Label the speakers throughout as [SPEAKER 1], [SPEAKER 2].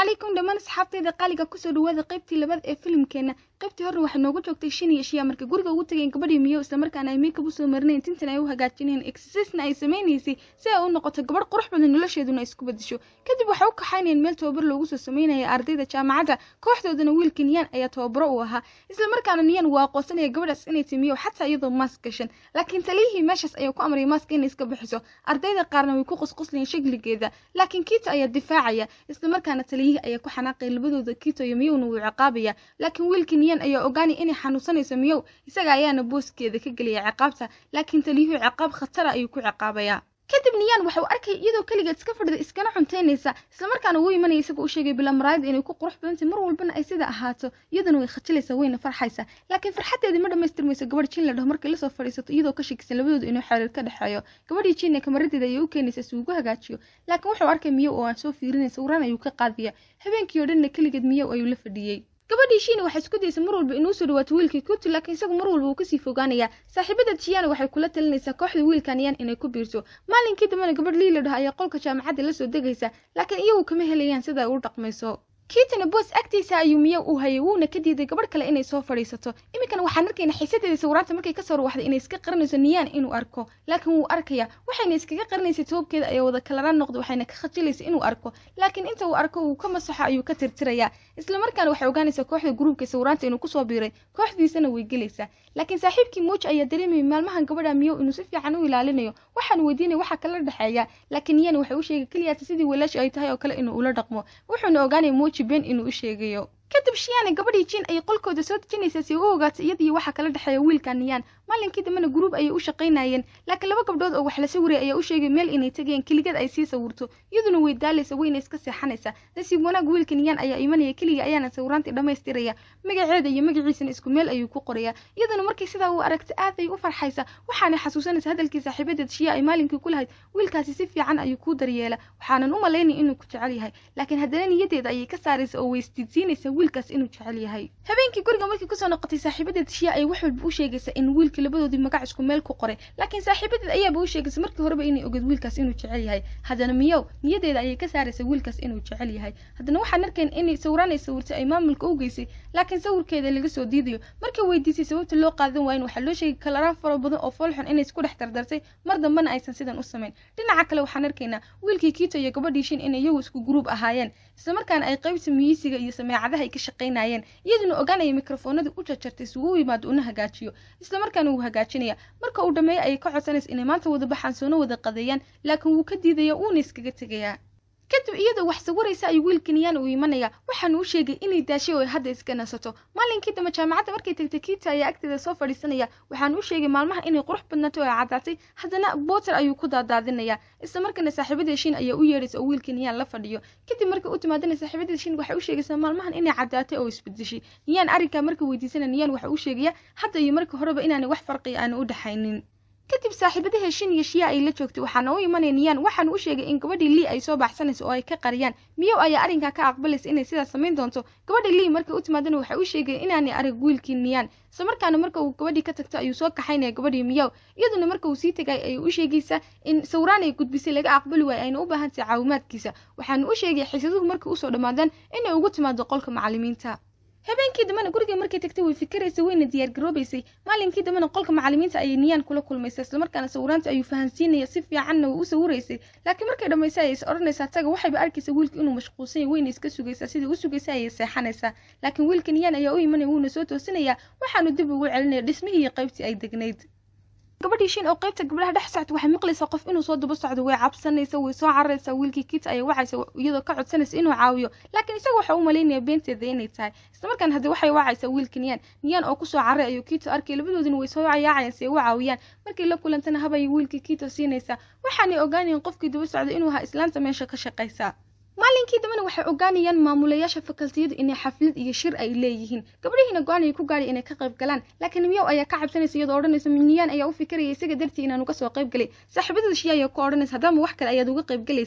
[SPEAKER 1] calaykum dhammaan asxaabtayda qaaliga kusoo dhawaada qaybtii labaad ee filimkeena qaybtii horre waxay noogu joogtay shan iyo shiya marka guriga ugu tageen gabadhii miyo islamarkaana ay meykab usoo marinayn tintan ay u hagaajineen exercisna ay samaynaysay si ay u noqoto gabadh qurux badan nolosheeduna ay isku bedesho kadib waxay u kaxaynayeen meel tababar loogu soo samaynaya ardayda jaamacadda kooxdoodana wiilka niyaan ayaa tababaro u ahaa islamarkaana niyaan waa aqoonsanaya gabadhaas inay timiyo xataa iyadoo maas gashan laakiin taliyihii meeshaas ayaa ku amraya maaska inay iska bixiso ardayda qaarna way ku qusquslayeen shagligeeda laakiin kiito ayaa difaacaya islamarkaana taliyihii ayaa ku xanaaqaya labadooda kiito iyo miyowna wuu ciqaabaya laakiin wiilkii niyaan ayaa ogaanaya inay xanuunsanayso miyow isaga ayaana booskeeda ka gelaya ciqaabta laakiin taliyuhu ciqaab khatara ayuu ku ciqaabaya kadib niyaan waxa uu arkaya iyadoo keligeed iska fadhida iskana cuntaynaysa islamarkaana wuu imanaya isagoo u sheegay bila maraayada inay ku qurux badantay mar walbana ay sida ahaato iyaduna way khajilaysaa wayna farxaysaa laakiin farxadeedii ma dhammaystirmayso gabadh jin la dhaho markay lasoo fadhiisato iyadoo ka shakisan labadooda inuu xiriir ka dhexeeyo gabadhii jinne kamaradeeda ayay u keenaysa si ugu hagaajiyo laakiin wuxuu arkay miyow oo aan soo fiirinaysa waraan ayuu ka qaadaya habeenkii oo dhanna keligeed miyow ayuu la fadhiyey gabadhii shiina waxay isku daysa mar walba inuu soo dhawaato wiilkii kuti laakiin isagu mar walba wuu kasii fogaanayaa saaxiibada jiyaana waxay kula talinaysaa kooxda wiilkan yaan inay ku biirto maalinkii dambena gabadh liila dhaho ayaa qolka jaamacadda lasoo degaysa laakiin iyagu kama helayaan sida ay u dhaqmayso kiitana boos agtiisa ayuu miyo u hayay wuuna ka diiday gabadh kale inay soo fadhiisato iminkana waxaan arkayna xiisadeeda sawiraanta markay kasoo ruwaxday inay iska qarinayso niyaan inuu arko laakiin wuu arkaya waxayna iskaga qarinaysay toobkeeda ayaa wada kalaraan noqda waxayna ka khajilaysa inuu arko laakiin inta uu arko uu ka masaxo ayuu ka tirtirayaa islamarkaana waxay ogaanaysaa kooxda gruubka sawiraanta inuu kusoo biiray kooxdiisana way gelaysaa laakiin saaxiibkii muuj ayaa dareemayay maalmahan gabadha miyow inuu si fiican u ilaalinayo waxaan weydiinaya waxa kala dhexeeya laakiin niyaan waxay u sheegay keliyaata sidii walaashi ay tahay oo kale inuu ula dhaqmo wuxuuna ogaanaya muuji been inuu u sheegayo kadib shiyaana gabadhii jin ayay qolkooda soo dejinaysaa si u ogaato iyadii waxa kala dhexeeya wiilka niyaan maalinkii dambena gruub ayay u shaqaynayeen laakiin laba gabdhood oo wax la sawiraya ayaa u sheegay meel inay tegayeen keligad ay sii sawirto iyaduna way daalaysa wayna iska seexanaysaa nasiib wanaag wiilka niyaan ayaa imanaya keliga ayaana sawiraantii dhammaystiraya magaceeda iyo magaciisana isku meel ayuu ku qoraya iyaduna markay sidaa u aragta aad ay u farxaysa waxaanay xasuusanaysa hadalkii saaxiibadeed shiya ay maalinkii ku lahayd wiilkaasi si fiican ayuu kuu daryeela waxaanan u malaynaya inuu ku jecel yahay laakiin haddana niyadeeda ayay ka saaraysa oo weystiidsiinaysa wiilkaas inuu jecel yahay habeenkii guriga markii kusoo noqotay saaxiibadeed shiya ay wax walba u sheegaysa in wiilka labadoodii magac isku meel ku qoray laakiin saaxiibadeed ayaaba u sheegaysa markii horeba inay ogeed wiilkaas inuu jecel yahay haddana miyow niyadeeda ayay ka saaraysa wiilkaas inuu jecel yahay haddana waxaan arkayn inay sawiraanay sawirtay ay maamulka u geysay laakiin sawirkeeda laga soo diidayo markay weydiisay sababta loo qaadan waayin waxaa loo sheegay kalaraan fara badan oo foolxun inay isku dhex dardartay mar dambana aysan sidan u samayn dhinaca kale waxaan arkaynaa wiilkii kiito iyo gabadhii shin inay iyagu isku gruub ahaayeen islamarkaana ay qaybta miyisiga iyo sameecadaha ay ka shaqaynayeen iyaduna ogaanaya mikrofoonadii u jarjartay si uu yimaado una hagaajiyo islamarkaana wuu hagaajinaya marka uu dhammeeyo ayay ka codsanaysa inay maanta wada baxaan soona wada qadeeyaan laakiin wuu ka diidaya uuna iskaga tegayaa kadib iyadoo wax sawiraysa ayuu wiilka niyaan uu imanaya waxaanu u sheegay inay daashay oo ay hadda iska nasato maalinkii dambe jaamacadda markay tagtay kiita ayaa agteeda soo fadhiisanaya waxaanu u sheegay maalmaha inay qurux badnaato oo ay caddaatay haddana booter ayuu ku daadaadinaya islamarkaana saaxiibada shin ayaa u yeedhaysa oo wiilka niyaan la fadhiyo kadib markay u timaadana saaxiibada shin waxay u sheegaysaa maalmahan inay caddaatay oo isbedeshay niyaan arrinkaa marka weydiisana niyaan waxa u sheegaya hadda iyo markii horeba inaanay wax farqiya aanu u dhexaynin kadib saaxiibadaha shin iyo shiya ay la joogtay waxaana u imanaya niyaan waxaanu u sheegay in gabadhii lii ay soo baxsanayso oo ay ka qariyaan miyow ayaa arrinkaa ka aqbalaysa inay sidaas samayn doonto gabadha lii markay u timaadana waxay u sheegay inaanay arag wiilkii niyaan islamarkaana marka uu gabadhii ka tagto ayuu soo kaxaynaya gabadhii miyow iyaduna marka uu sii tagay ayay u sheegaysaa in sawiraan ay gudbisay laga aqbali waayo ayna u baahan tahay caawimaadkiisa waxaanu u sheegay xiisaduhu markay usoo dhammaadaan inay ugu timaado qolka macallimiinta habeenkii dambena guriga markay tagtay way fikiraysa wayna diyaar garoobaysay maalinkii dambena qolka macallimiinta ayay niyaan kula kulmaysa islamarkaana sawiraanta ayuu fahansiinaya si fiicanna way u sawiraysay laakiin markay dhammaysa ayay is odhanaysaa taga waxayba arkaysa wiilka inuu mashquulsan yahay wayna iska sugaysaa sidii u sugaysa ayay seexanaysaa laakiin wiilka niyaan ayaa u imanaya wuuna soo toosinayaa waxaanu dib ugu celinaya dhismihii iyo qaybtii ay degnayd gabadhii shin oo qaybta gabdhaha dhex socta waxay maqlaysaa qof inuu soo daba socdo way cabsanaysa way soo cararaysaa wiilkii kiita ayay wacaysa iyadoo ka codsanaysa inuu caawiyo laakiin isaga waxa u malaynaya beenteeda inay tahay islamarkaan haddii waxay wacaysaa wiilka niyaan niyaan oo kusoo carray ayuu kiito arkay labadoodina way soo cayaacayaan si ay u caawiyaan markay la kulantana habayay wiilkii kiito siinaysaa waxaanay ogaanayeen qofkii daba socda inuu ahaa islaanta meesha ka shaqaysa maalinkii dambena waxay ogaanayaan maamulayaasha fakaltiyadu inay xaflad iyo shir ay leeyihiin gabdhihiina go-aan ay ku gaadhay inay ka qayb galaan laakiin miyow ayaa ka cabsanaysa iyadoo odhanaysa niyaan ayaa u fikiraya isaga dartii inaan uga soo qayb galay saaxiibadada shiya ayaa ku odhanaysa haddaama wax kale ayaad uga qayb galaysaa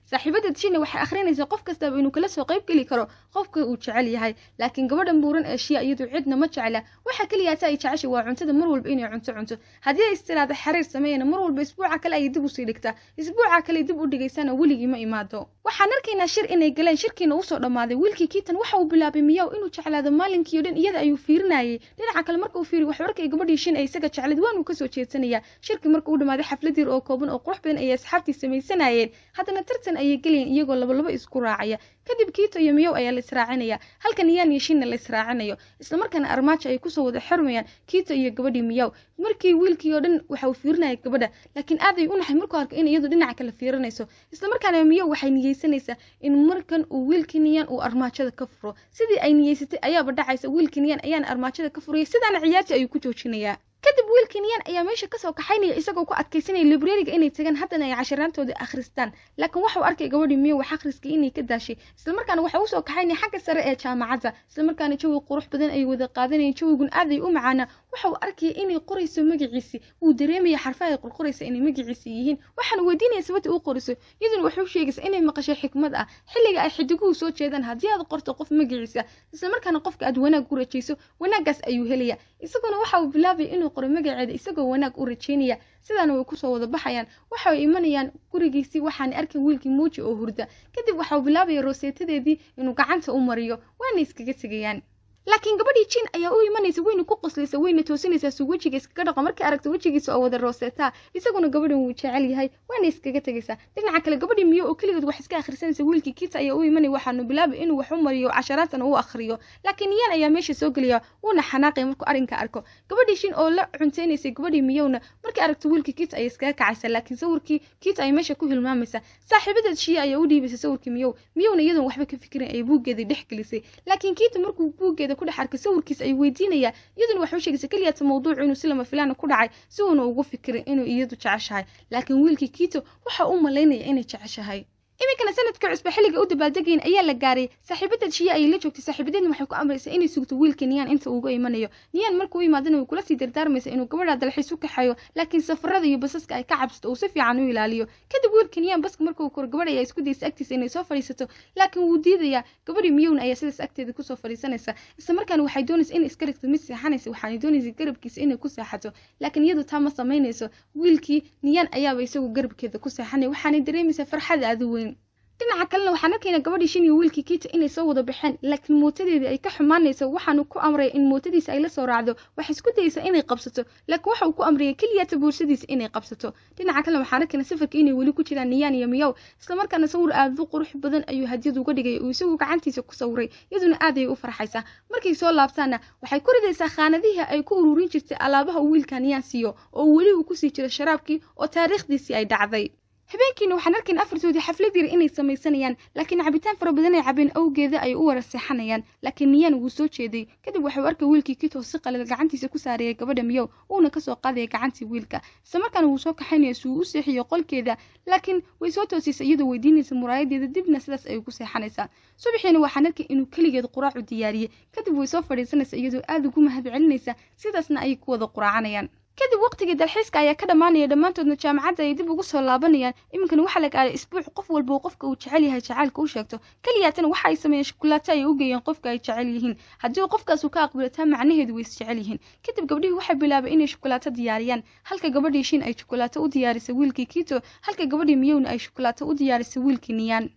[SPEAKER 1] saaxiibada shina waxay akhrinaysaa qof kastaba inuu kala soo qayb geli karo qofka uu jecel yahay laakiin gabadhan buuran ee shiya iyadu cidna ma jecla waxa keliyaata ay jeceshay waa cuntada mar walba inay cunto cunto haddii ay istiraada xiriir sameeyana mar walba isbuuca kale ayay dib usii dhigtaa isbuuca kale dib u dhigaysana weligii ma imaado waxaan arkaynaa shir inay galeen shirkiina usoo dhammaaday wiilkii kiitan waxa uu bilaabay miyaw inuu jeclaado maalinkiio dhan iyada ayuu fiirinayay dhinaca kale marka uu fiiriy wax arkay gabadhii shin ay isaga jeclayd waanuu kasoo jeedsanaya shirkii marka uu dhammaaday xaflad yar oo kooban oo qurux badan ayay asxaabtii samaysanayeen haddana tartan ayay gelayeen iyagoo labalaba isku raacaya kadib kiito iyo miyow ayaa la israacinaya halka niyaan iyo shinna la israacinayo islamarkaana armaajo ay kusoo wada xirmayaan kiito iyo gabadhii miyow markii wiilkii oo dhan waxa uu fiirinaya gabadha laakiin aad ay u naxay markuu arko in iyadu dhinaca kale fiirinayso islamarkaana miyow waxay niyeysanaysaa in markan uu wiilkii niyaan uu armaajada ka furo sidii ay niyeysatay ayaaba dhacaysa wiilkii niyaan ayaana armaajada ka furaya sidaana ciyaartii ayuu ku joojinayaa kadib wiilkii niyaan ayaa meesha kasoo kaxaynaya isagoo ku adkaysanaya librariga inay tagaan haddana ay casharaantooda akhristaan laakiin waxau arkay gabadhii miyo wax akhriskii inay ka daashay islamarkaana waxa usoo kaxaynaya xagga sare ee jaamacadda islamarkaana jawi qurux badan ay wada qaadanayeen jawigun aad ay u macaana waxa uu arkaya inay qorayso magaciisi uu dareemaya xarfaha ay qorqoraysa inay magaciisi yihiin waxaana weydiinaya sababta uu qoriso iyaduna wuxuu sheegaysa inay maqashay xikmad ah xilliga ay xidiguhu soo jeedaan haddii aad qorto qof magaciisa islamarkaana qofka aad wanaag u rajayso wanaaggaas ayuu helaya isaguna waxa uu bilaabaya inuu qoro magaceeda isagoo wanaag u rajaynaya sidaana way kusoo wada baxayaan waxa ay imanayaan gurigiisii waxaana arkan wiilkii muuji oo hurda kadib waxauu bilaabaya rooseetadeedii inuu gacanta u mariyo waana iskaga tegayaan laakiin gabadhii jin ayaa u imanaysa weyna ku qoslaysa weyna toosinaysaa suu wejiga iskaga dhaqo markay aragto wejigiisa oo wada rooseetaa isaguna gabadhan wuu jecel yahay waana iskaga tegaysaa dhinaca kale gabadhii miyo oo keligeed wax iska akhrisanaysa wiilkii kiita ayaa u imanaya waxaanu bilaabay inuu wax u mariyo casharaadtana u akhriyo laakiin niyaan ayaa meesha soo gelaya wuuna xanaaqaya markuu arrinka arko gabadhii shin oo la cunteynaysay gabadhii miyowna markay aragto wiilkii kiita ayay iskaga kacaysa laakiin sawirkii kiita ay meesha ku hilmaamaysa saaxiibadeed shiya ayaa u dhiibaysa sawirkii miyow miyowna iyadoon waxba ka fikirin ayay buuggeedii dhex gelisay laakiin kiita markuu buuggeeda ku dhex arkay sawirkiisa ay weydiinaya iyaduna waxay u sheegaysa keliyaata mawduucu inuu si lama filaana ku dhacay si uuna ugu fikirin inuu iyadu jeceshahay laakiin wiilkii kiito waxa u malaynaya inay jeceshahay iminkana sanadka cusba xilliga u dabaaldegayn ayaa la gaaray saaxiibadeed shiya ayay la joogtay saaxiibadeedna waxay ku amraysaa inay sugto wiilka niyaan inta uuga imanayo niyaan markuu u yimaadana way kula sii dardaarmaysa inuu gabadha dalxiis u kaxeeyo laakiin safarada iyo basaska ay ka cabsato uu si fiican u ilaaliyo kadib wiilka niyaan baska markuu koro gabadh ayaa isku daysa agtiisa inay soo fadhiisato laakiin wuu diidayaa gabadhii miyowna ayaa sidaas agteeda kusoo fadhiisanaysa isla markaana waxay doonaysa inay iska rigto mid seexanaysa waxaanay doonaysa garabkiisa inay ku seexato laakiin iyadu taa ma samaynayso wiilkii niyaan ayaaba isagu garabkeeda ku seexanaya waxaanay dareemaysaa farxada aadu weyn dhinaca kalena waxaan arkaynaa gabadhii shin iyo wiilkii kiita inay soo wada baxeen laakiin mootadeedii ay ka xumaanayso waxaanu ku amraya in mootadiisa ay la soo raacdo waxay isku dayeysaa inay qabsato laakiin waxa uu ku amraya keliyaata buursadiisa inay qabsato dhinaca kalena waxaan arkaynaa safarka inay weli ku jiraan niyaan iyo miyaw islamarkaana sawir aad u qurux badan ayuu hadiyad uga dhigaya uu isagu gacantiisa ku sawiray iyaduna aad ayay u farxaysaa markay soo laabtaanna waxay ku ridaysaa khaanadihii ay ku ururin jirtay alaabaha uu wiilka niyaan siiyo oo weli uu kusii jiro sharaabkii oo taariikhdiisii ay dhacday habeenkiina waxaan arkayn afartoodii xaflad yar inay samaysanayaan laakiin cabitaan fara badan ay cabeen awgeeda ay u wara seexanayaan laakiin niyaan wuu soo jeeday kadib waxau arkay wiilkii kitoo si qalil gacantiisa ku saareeyay gabadha miyow uuna kasoo qaadaya gacantii wiilka isla markaana wuu soo kaxaynaya si uu u seexiyo qolkeeda laakiin way soo toosaysa iyadoo weydiinaysa muraayadeeda dibna sidaas ayay ku seexanaysaa subaxiina waxaan arkay inuu keligeed quraacu diyaariyey kadib way soo fadhiisanaysa iyadoo aad ugu mahad celinaysa sidaasna ayay ku wada quraacanayaan kadib waqtigii dalxiiska ayaa ka dhammaanaya dhammaantoodna jaamacadda ay dib ugu soo laabanayaan iminkana waxaa la gaaray isbuuc qof walba uu qofka uu jecel yahay jacaylka u sheegto keliyaatana waxa ay sameeyeen shukulaato ay u geeyeen qofka ay jecel yihiin haddii uu qofkaasu ka aqbilo taa macnaheedu way is jecel yihiin kadib gabdhihii waxay bilaabay inay shukulaato diyaariyaan halka gabadhii shin ay shukulaato u diyaarisay wiilkii kiito halka gabadhii miyowna ay shukulaato u diyaarisay wiilkii niyaan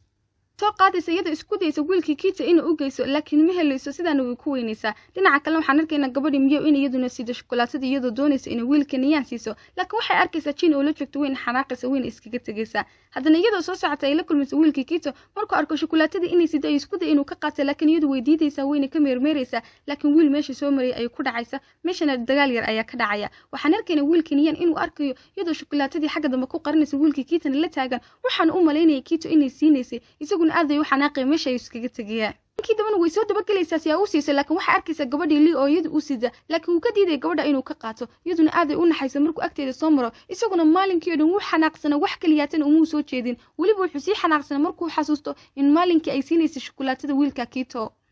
[SPEAKER 1] soo qaadaysa iyadoo isku daysa wiilkii kiita inuu u geyso laakiin ma helayso sidaana way ku weynaysaa dhinaca kalena waxaan arkaynaa gabadhii miyow in iyaduna siido shukulaatada iyadoo doonaysa inay wiilka niyaan siiso laakiin waxay arkaysaa jin oo la joogto weyna xanaaqaysa weyna iskaga tegaysaa haddana iyadoo soo socota ay la kulmaysa wiilkii kiito markuu arko shukulaatadii inay sido ay isku day inuu ka qaata laakiin iyadu way diidaysaa weyna ka meermeeraysaa laakiin wiil meesha soo marayay ayay ku dhacaysa meeshana dagaal yar ayaa ka dhacaya waxaan arkaynaa wiilka niyaan inuu arkayo iyadoo shukulaatadii xagga dambe ku qarinaysa wiilkii kiitana la taagan waxaana u malaynaya kiito inay siinaysay isaguna aad ay u xanaaqaya meesha ay iskaga tegayaan ninkii dambana way soo dabagelaysaa si aa u siisa laakiin waxay arkaysaa gabadhii lii oo iyadu u sida laakiin wuu ka diidaya gabadha inuu ka qaato iyaduna aaday u naxaysa markuu agteeda soo maro isaguna maalinkii o dhan wuu xanaaqsana wax kaliyaatana umuu soo jeedin weliba wuxuu sii xanaaqsana markuu xasuusto in maalinkii ay siinaysa shukulaatada wiilka kiito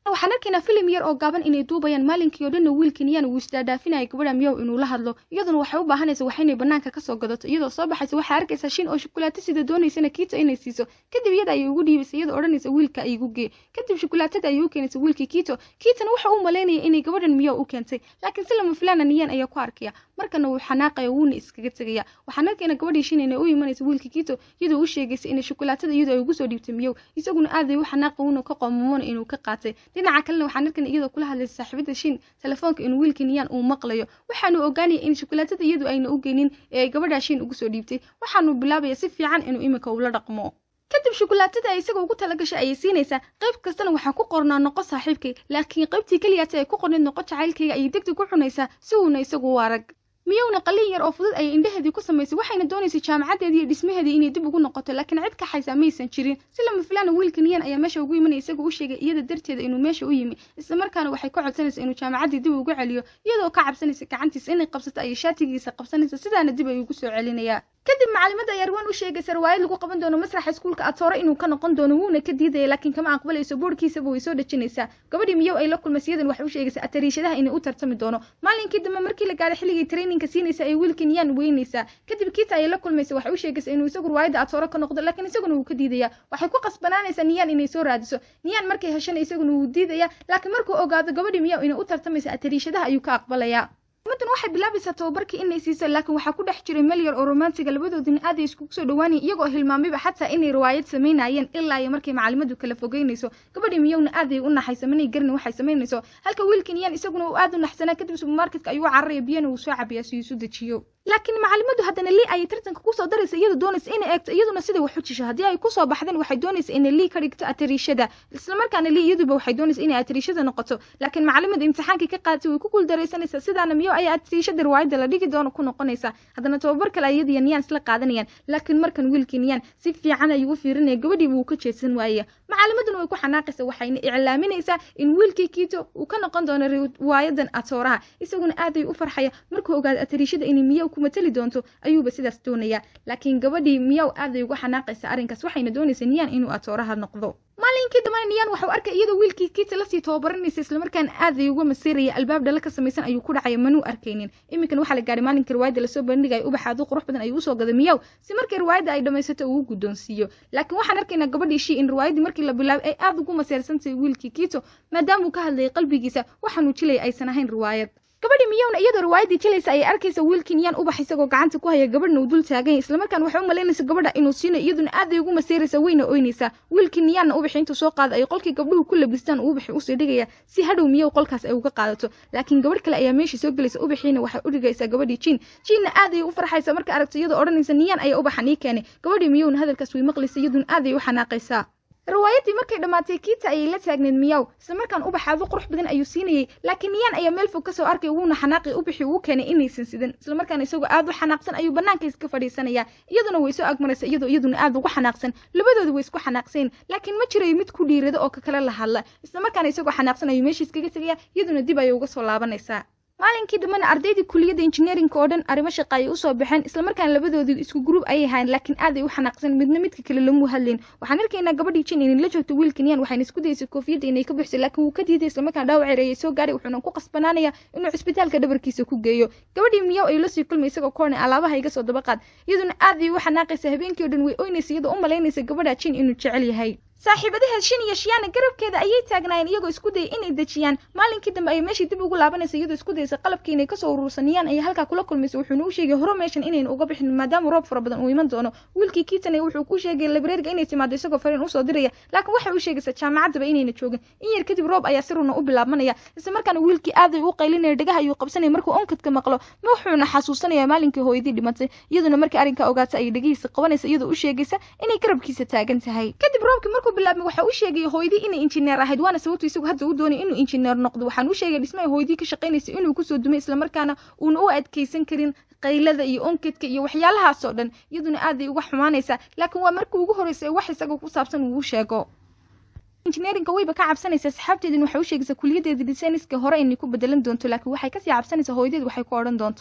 [SPEAKER 1] waxaan arkaynaa filim yar oo gaaban inay duubayaan maalinkii oo dhanna wiilkan yaan uu isdaadhaafinaya gabadha miyow inuu la hadlo iyaduna waxay u baahanaysa wax inay banaanka kasoo gadato iyadoo soo baxaysa waxaa arkaysaa shin oo shukulaato sida doonaysana kiito inay siiso kadib iyada ayay ugu dhiibaysa iyadoo odhanaysa wiilka ay igu gee kadib shukulaatada ayay u keenaysa wiilkii kiito kiitana waxa uu malaynaya inay gabadhan miyow u keentay laakiin si lama filaana niyaan ayaa ku arkaya markana wuu xanaaqaya wuuna iskaga tegaya waxaan arkaynaa gabadhii shin inay u imanaysa wiilkii kiito iyadoo u sheegaysa inay shukulaatada iyadoo ay ugu soo dhiibtay miyow isaguna aaday u xanaaqa wuuna ka qoomamona inuu ka qaatay dhinaca kalena waxaan arkaynaa iyadoo kula hadlaysa saaxiibada shin telefoonka inuu wiilkii niyaan uu maqlayo waxaanu ogaanaya in shukulaatada iyadu ayna u geynin ee ay gabadhaa shin ugu soo dhiibtay waxaanu bilaabaya si fiican inuu iminka ula dhaqmo kadib shukulaatada ay isaga ugu talagashay ayay siinaysaa qayb kastana waxaa ku qornaa noqo saaxiibkay laakiin qaybtii keliyaata ay ku qornayd noqo jacaylkayga ayay degdeg ku cunaysaa si uuna isagu u arag miyowna qalin yar oo fudud ayay indhaheedii ku samaysay waxayna doonaysay jaamacadeedii iyo dhismaheedii inay dib ugu noqoto laakiin cid ka xaysaa maysan jirin si lama filaana wiilka niyan ayaa meesha ugu imanaya isagoo u sheegay iyada darteeda inuu meesha u yimi isla markaana waxay ka codsanaysa inuu jaamacaddii dib ugu celiyo iyadoo ka cabsanaysa gacantiisa inay qabsato ayay shaatigiisa qabsanaysa sidaana dib ay ugu soo celinayaa kadib macalimadda ayaa arwaan u sheegaysa riwaayad lagu qaban doono masraxa iskuulka atoore inuu ka noqon doono wuuna ka diidaya laakiin kama aqbalayso boorkiisaba way soo dhejinaysaa gabadhii miyow ay la kulmaysa iyadan waxay u sheegaysaa atariishadaha inay u tartami doono maalinkii dambe markii la gaadhay xilligii traininka siinaysa ay wiilkan yaan weynaysaa kadib kiita ayay la kulmaysa waxay u sheegaysaa inuu isagu riwaayadda atoore ka noqdo laakiin isaguna wuu ka diidaya waxay ku qasbanaanaysaa niyaan inay soo raadiso niyaan markay heshana isaguna wuu diidaya laakiin markuu ogaado gabadhii miyow inay u tartamaysa atariishadaha ayuu ka aqbalayaa madan waxay bilaabaysaa tababarkii inay siiso laakiin waxaa ku dhex jiray meel yar oo romantiga labadoodina aad ay iskugu soo dhawaanayeen iyagoo hilmaamayba xataa inay riwaayad samaynayeen ilaa iyo markay macalimadu kala fogeynayso gabadhii miyowna aad ay u naxaysa manay garin waxay samaynayso halka wiilkan yaan isaguna uu aad u naxsanaa kadib supermarketka ayuu cararaya biyana uu soo cabiyaa si isu dejiyo laakiin macalimadu haddana lii ayay tartanka kusoo daraysa iyadu doonaysa inay eegto iyaduna siday wax u jisho haddii ay kusoo baxdeen waxay doonaysa inay lii ka dhigto atariishada islamarkaana lii iyaduba waxay doonaysa inay atariishada noqoto laakiin macalimadu imtixaankii ka qaadatay way ku guuldaraysanaysaa sidaana miyo ayaa atariishada riwaayadda la dhigi doono ku noqonaysa haddana tababar kale iyadiyo niyaan isla qaadanayaan laakiin markan wiilkii niyaan si fiican ayuu u fiirinaya gabadhiiba uu ka jeedsan waayaya macalimaduna way ku xanaaqaysa waxayna iclaaminaysaa in wiilkii kiito uu ka noqon doono riwaayadan atooraha isaguna aaday u farxaya markuu ogaado atariishada inay miyow ku matali doonto ayuuba sidaas doonaya laakiin gabadhii miyow aaday uga xanaaqaysa arrinkaas waxayna doonaysa niyaan inuu atooraha noqdo maalinkii dambana niyaan waxau arkay iyadoo wiilkii kiita lasii tababaranaysa islamarkaana aaday uga masiiraya albaab dhala ka samaysan ayuu ku dhacaya manuu arkaynin iminkan waxaa la gaadhay maalinka riwaayadda lasoo bandhigaya ubaxa aduu qurux badan ayuu usoo gaday miyow si markii riwaayadda ay dhammaysato uu guddoonsiiyo laakiin waxaan arkaynaa gabadhii shii in riwaayaddii markii la bilaabay ay aad ugu maseersantahay wiilkii kiito maadaama uu ka hadlayay qalbigiisa waxaanuu jilaya aysan ahayn riwaayad gabadhii miyowna iyadoo riwaayaddii jilaysa ayay arkaysa wiilkii niyaan ubax isagoo gacanta ku haya gabadhna uu dul taagan yahay islamarkaan waxay u malaynaysa gabadha inuu siinayo iyaduna aad ay ugu maseeraysa weyna oynaysaa wiilkii niyaanna ubaxi intuu soo qaada ay qolkii gabdhuhu ku labistaan uu ubaxi usii dhigaya si hadhow miyow qolkaas ay uga qaadato laakiin gabadh kale ayaa meeshii soo gelaysa ubaxiina waxay u dhigaysaa gabadhii jiin jiinna aad ay u farxaysa marka aragto iyadoo odhanaysa niyaan ayaa ubaxa nii keenay gabadhii miyowna hadalkaas way maqlaysa iyaduna aad ay u xanaaqaysaa riwaayaddii markay dhammaatay kiita ayay la taagneed miyaw islamarkaan ubaxaadu qurux badan ayuu siinayay laakiin niyaan ayaa meel fog kasoo arkay wuuna xanaaqi ubixii uu keenay inaysan sidan islamarkaana isagoo aad u xanaaqsan ayuu bannaanka iska fadhiisanaya iyaduna way soo agmaraysa iyadoo iyaduna aad ugu xanaaqsan labadooda way isku xanaaqsayn laakiin ma jirayo mid ku dhiirada oo ka kale la hadla islamarkaana isagoo xanaaqsan ayuu meesha iskaga tegaya iyaduna dib ayay uga soo laabanaysaa maalinkii dambena ardaydii kuliyadda injineerinka oo dhan arrimo shaqa ayay usoo baxeen islamarkaana labadoodii isku gruub ayay hayn laakiin aad ay u xanaaqsan midna midka kale lamu hadlayn waxaan arkaynaa gabadhii jin inay la joogto wiilkan yaan waxayna isku dayaysay koofiyadda inay ka buxsay laakiin wuu ka diiday islamarkaana dhaawac ereeyay soo gaaray wuxuuna ku qasbanaanaya inuu cisbitaalka dhabarkiisa ku geeyo gabadhii miyow ayuu lasii kulmay isagoo koornay alaabaha iga soo daba qaad iyaduna aad ay u xanaaqaysa habeenkii oo dhan way oynaysa iyadoo u malaynaysa gabadha jin inuu jecel yahay saaxiibadaheed shin iyo shiyaana garabkeeda ayay taagnaayeen iyagoo isku dayay inay dejiyaan maalinkii dambe ayay meeshii dib ugu laabanaysa iyadoo isku dayaysa qalabkii inay kasoo urursanayaan ayay halkaa kula kulmaysa wuxuuna u sheegay horo meeshan inayna uga bixin maadaama roob fara badan uu iman doono wiilkii kiitanay wuxuu ku sheegay labreerga inay timaado isagoo fariin usoo diraya laakiin waxay u sheegaysaa jaamacaddaba inayna joogin in yar kadib roob ayaa siruna u bilaabmanaya isla markaana wiilkii aaday u qaylinaya dhagaha ayuu qabsanaya markuu onkadka maqlo wuxuuna xasuusanaya maalinkii hooyadii dhimatay iyaduna markii arrinkaa ogaata ayay dhegihiisa qabanaysa iyadoo u sheegaysa inay garabkiisa taagan tahay kadib roobkii markuu bilaabmay waxa u sheegay hooyadii inay injineer ahayd waana sababtu isagu hadda u doonay inuu injineer noqdo waxaan u sheegay dhismaha hooyadii ka shaqaynaysa inuu kusoo dumay islamarkaana uuna u adkaysan karin qaylada iyo onkadka iyo waxyaalahaasoo dhan iyaduna aad ay uga xumaanaysaa laakiin waa markii ugu horreysay wax isaga ku saabsan uu sheego injineerinka wayba ka cabsanaysaa saxaabteedin waxay u sheegaysaa kuliyaddeeda dhisayniska hore inay ku bedelan doonto laakiin waxay kasii cabsanaysaa hooyadeed waxay ku odhan doonto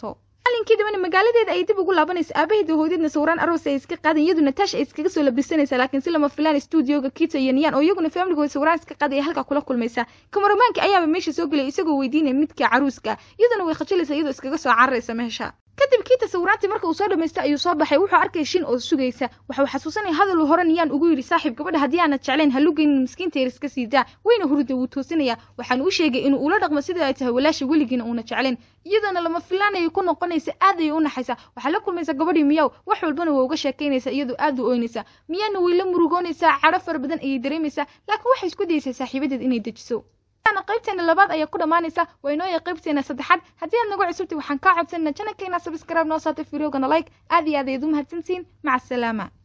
[SPEAKER 1] maalinkii dambena magaaladeeda ay dib ugu laabanayso aabaheeda hooyadna sawiraan aroos ay iska qaadan iyadu natasha ay iskaga soo labisanaysa laakiin si lama filaan stuudioga kito iyo niyan oo iyaguna famligooda sawiraan iska qaaday halkaa kula kulmaysa kamaramaanka ayaaba meesha soo gelaya isagoo weydiinaya midka caruuska iyaduna way khajilaysa iyadoo iskaga soo cararaysa meesha kadib kiita sawiraantii marka uu soo dhamaystay ayuu soo baxay wuxuu arkay shin oo sugaysa waxau xasuusanaya hadal hore niyaan ugu yidhi saaxiib gabadha haddii aanad jeclayn halugeynin miskiinta yar iska sii daa weyna hurda wuu toosinaya waxaan u sheegay inuu ula dhaqmo sidai ay tahay walaasha weligiina uuna jeclayn iyadana lama filaanayay ku noqonaysa aad ayay u naxaysa waxaa la kulmaysa gabadhii miyaw wax walbana waa uga sheekaynaysa iyadoo aad u oynaysa miyaana way la murugoonaysaa cadho fara badan ayay dareemaysaa laakiin waxay isku dayaysaa saaxiibadeed inay dejiso qaybteena labaad ayaa ku dhammaanaysa waa inooya qaybteena saddexaad haddii aad nagu cusubtay waxaan kaa codsanaa janakeenaa sabskrayb noo saatay fideogana like aad iyo aad ayaad u mahadsantihiin maca asalaama